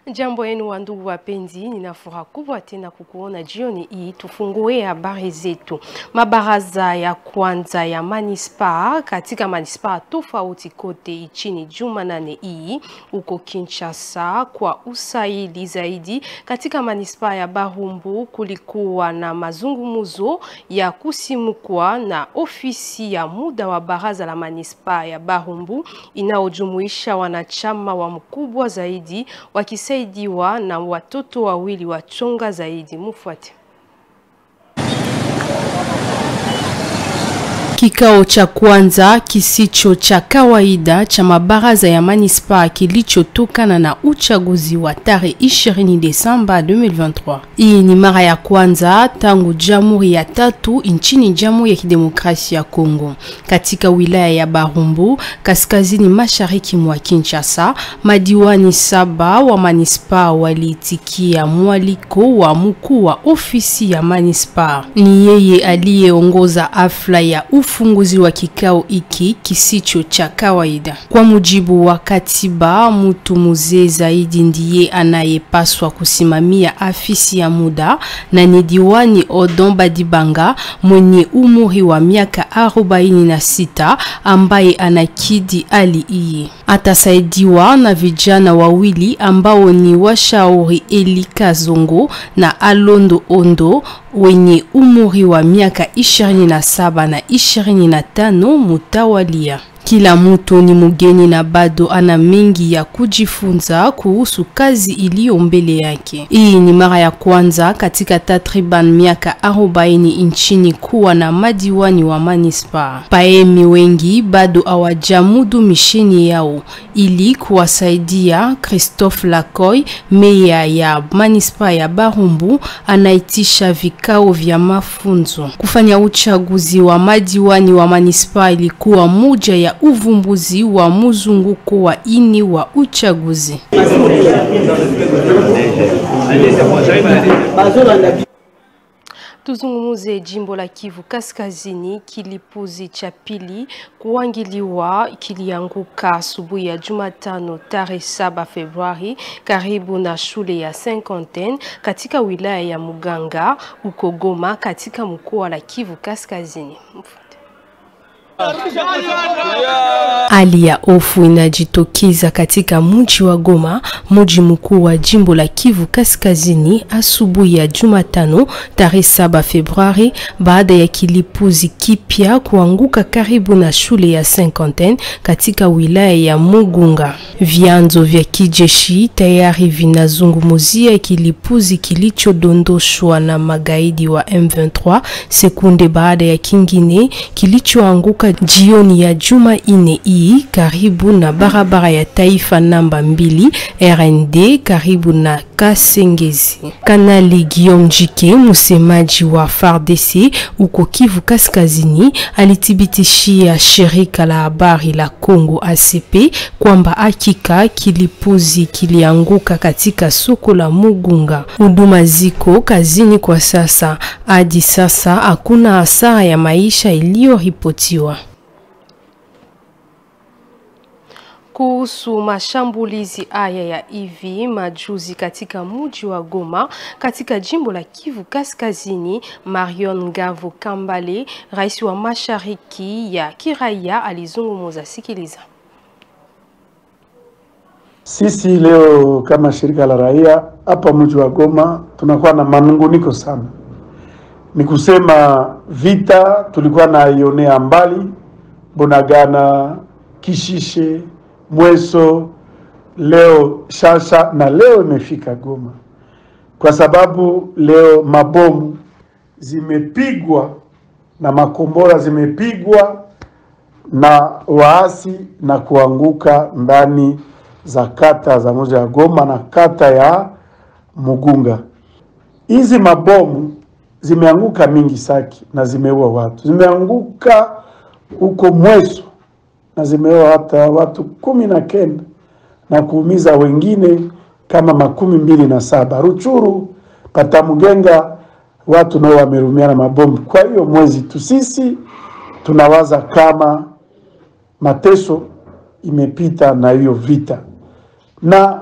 Jambo yenu wa ndugu wapenzi, nina furaha kubwa tena kukuona jioni hii. Tufungue habari zetu. Mabaraza ya kwanza ya manispaa katika manispaa tofauti kote nchini Jumanane hii huko Kinshasa kwa usaili zaidi. Katika manispaa ya Barumbu kulikuwa na mazungumzo ya kusimukwa na ofisi ya muda wa baraza la manispaa ya Barumbu inayojumuisha wanachama wa mkubwa zaidi wakisaidiwa na watoto wawili wachonga zaidi. Mufuate. Kikao cha kwanza kisicho cha kawaida cha mabaraza ya manispaa kilichotokana na uchaguzi wa tarehe 20 Desemba 2023. Hii ni mara ya kwanza tangu jamhuri ya tatu nchini Jamhuri ya Kidemokrasia ya Kongo. Katika wilaya ya Barumbu, kaskazini mashariki mwa Kinshasa, madiwani saba wa manispaa waliitikia mwaliko wa mkuu wa ofisi ya manispaa. Ni yeye aliyeongoza hafla ya ufunguzi wa kikao hiki kisicho cha kawaida. Kwa mujibu wa katiba, mtu mzee zaidi ndiye anayepaswa kusimamia afisi ya muda na ni diwani Odon Badibanga mwenye umri wa miaka arobaini na sita ambaye anakidi hali hii. Atasaidiwa na vijana wawili ambao ni washauri Elika Zongo na Alondo Ondo wenye umri wa miaka 27 na 25 mutawalia. Kila mtu ni mgeni na bado ana mengi ya kujifunza kuhusu kazi iliyo mbele yake. Hii ni mara ya kwanza katika takriban miaka 40 nchini kuwa na madiwani wa manispaa. Paemi wengi bado hawajamudu misheni yao. Ili kuwasaidia, Christophe Lacoy, meya ya manispaa ya Barumbu, anaitisha vikao vya mafunzo. Kufanya uchaguzi wa madiwani wa manispaa ilikuwa moja ya uvumbuzi wa mzunguko wa ini wa uchaguzi. Tuzungumuze jimbo la Kivu Kaskazini. Kilipuzi cha pili kuangiliwa kilianguka asubuhi ya Jumatano tarehe 7 Februari karibu na shule ya Saint-Quentin katika wilaya ya Muganga huko Goma katika mkoa la Kivu Kaskazini. Hali ya hofu inajitokeza katika mji wa Goma, mji mkuu wa jimbo la Kivu Kaskazini, asubuhi ya Jumatano tarehe 7 Februari, baada ya kilipuzi kipya kuanguka karibu na shule ya Saint-Quentin katika wilaya ya Mugunga. Vyanzo vya kijeshi tayari vinazungumzia kilipuzi kilichodondoshwa na magaidi wa M23 sekunde baada ya kingine kilichoanguka jioni ya Jumanne hii karibu na barabara ya taifa namba mbili RND karibu na Kasengezi. Kanali Guillaume Jike, msemaji wa FARDC huko Kivu Kaskazini, alithibitishia shirika la habari la Kongo ACP kwamba hakika kilipuzi kilianguka katika soko la Mugunga. Huduma ziko kazini kwa sasa. Hadi sasa hakuna hasara ya maisha iliyoripotiwa. Kuhusu mashambulizi haya ya hivi majuzi katika mji wa Goma katika jimbo la Kivu Kaskazini, Marion Ngavo Kambale, rais wa mashariki ya kiraia, alizungumza. Sikiliza. Sisi leo kama shirika la raia hapa mji wa Goma tunakuwa na manunguniko sana, ni kusema vita tulikuwa naionea mbali Bunagana, Kishishe Mweso, leo Shasha na leo imefika Goma, kwa sababu leo mabomu zimepigwa na makombora zimepigwa na waasi na kuanguka ndani za kata za moja ya Goma na kata ya Mugunga. Hizi mabomu zimeanguka mingi Saki na zimeua watu, zimeanguka huko Mweso na zimeua hata watu kumi na kenda na kuumiza wengine kama makumi mbili na saba. Ruchuru Patamugenga watu nao wamerumiana mabomu. Kwa hiyo mwezi tu sisi tunawaza kama mateso imepita na hiyo vita, na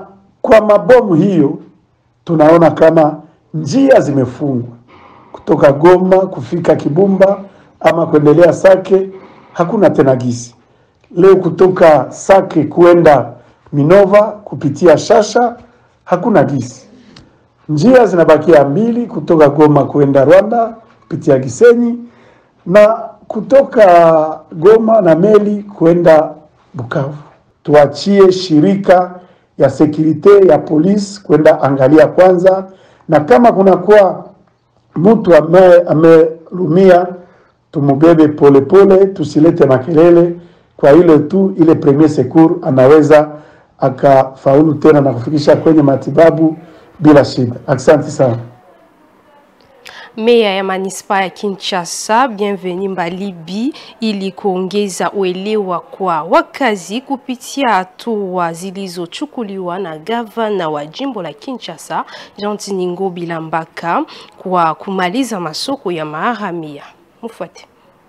Kwa mabomu hiyo, tunaona kama njia zimefungwa kutoka Goma kufika Kibumba ama kuendelea Sake, hakuna tena gisi. Leo kutoka Sake kuenda Minova kupitia Shasha, hakuna gisi. Njia zinabakia mbili, kutoka Goma kuenda Rwanda kupitia Gisenyi na kutoka Goma na meli kuenda Bukavu. Tuachie shirika ya sekurite ya polisi kwenda angalia kwanza, na kama kunakuwa mtu ambaye amelumia tumubebe polepole, tusilete makelele. Kwa ile tu ile premier secours anaweza akafaulu tena na kufikisha kwenye matibabu bila shida. Asante sana. Meya ya manispaa ya Kinshasa Bienveni Mbalibi ili kuongeza uelewa kwa wakazi kupitia hatua zilizochukuliwa na gavana wa jimbo la Kinshasa Jean Ngobi Lambaka kwa kumaliza masoko ya maharamia. Mfuate.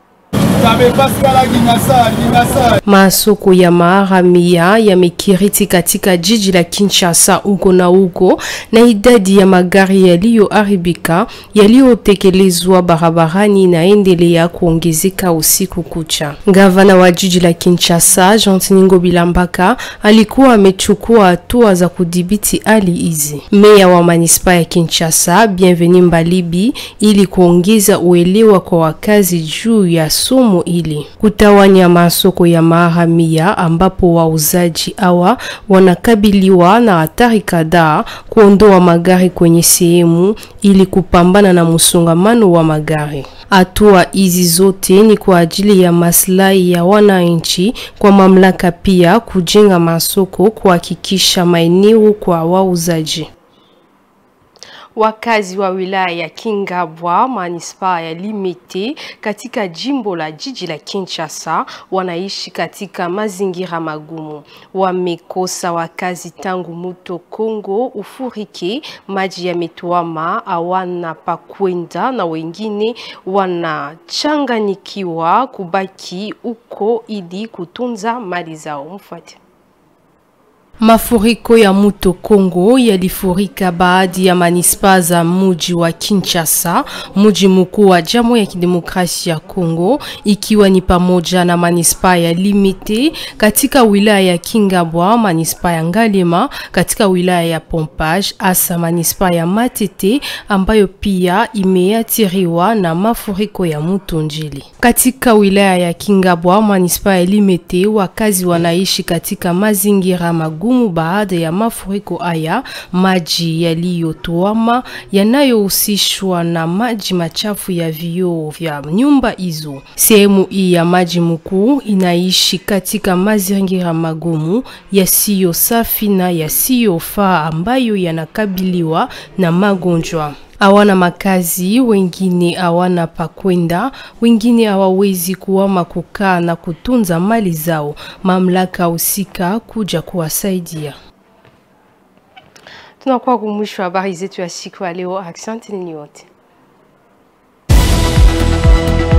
Masoko ya maharamia yamekiriti katika jiji la Kinshasa huko na huko, na idadi ya magari yaliyoharibika yaliyotekelezwa barabarani inaendelea kuongezeka usiku kucha. Gavana wa jiji la Kinshasa Jean Ngobi Lambaka alikuwa amechukua hatua za kudhibiti hali hizi. Meya wa manispaa ya Kinshasa Bienveni Mbalibi ili kuongeza uelewa kwa wakazi juu ya somo ili kutawanya masoko ya maharamia ambapo wauzaji hawa wanakabiliwa na hatari kadhaa, kuondoa magari kwenye sehemu ili kupambana na msongamano wa magari. Hatua hizi zote ni kwa ajili ya maslahi ya wananchi, kwa mamlaka pia kujenga masoko, kuhakikisha maeneo kwa wauzaji. Wakazi wa wilaya ya Kingabwa manispaa ya Limete katika jimbo la jiji la Kinshasa wanaishi katika mazingira magumu. Wamekosa wakazi tangu mto Kongo ufurike, maji yametuama, hawana pa kwenda na wengine wanachanganikiwa kubaki huko ili kutunza mali zao. Mfuate. Mafuriko ya mto Kongo yalifurika baadhi ya manispaa za muji wa Kinshasa, muji mkuu wa Jamhuri ya Kidemokrasia ya Kongo, ikiwa ni pamoja na manispaa ya Limete katika wilaya ya Kingabwa, manispaa ya Ngalema katika wilaya ya Pompage, hasa manispaa ya Matete ambayo pia imeathiriwa na mafuriko ya mto Njili. Katika wilaya ya Kingabwa, manispaa ya Limete, wakazi wanaishi katika mazingira magumu baada ya mafuriko haya, maji yaliyotuama yanayohusishwa na maji machafu ya vioo vya nyumba hizo. Sehemu hii ya maji mkuu inaishi katika mazingira magumu yasiyo safi na yasiyofaa ambayo yanakabiliwa na magonjwa hawana makazi, wengine hawana pa kwenda, wengine hawawezi kuama kukaa na kutunza mali zao. Mamlaka husika kuja kuwasaidia. Tunakuwa kumwisho habari zetu ya siku ya leo. Asante ninyi wote.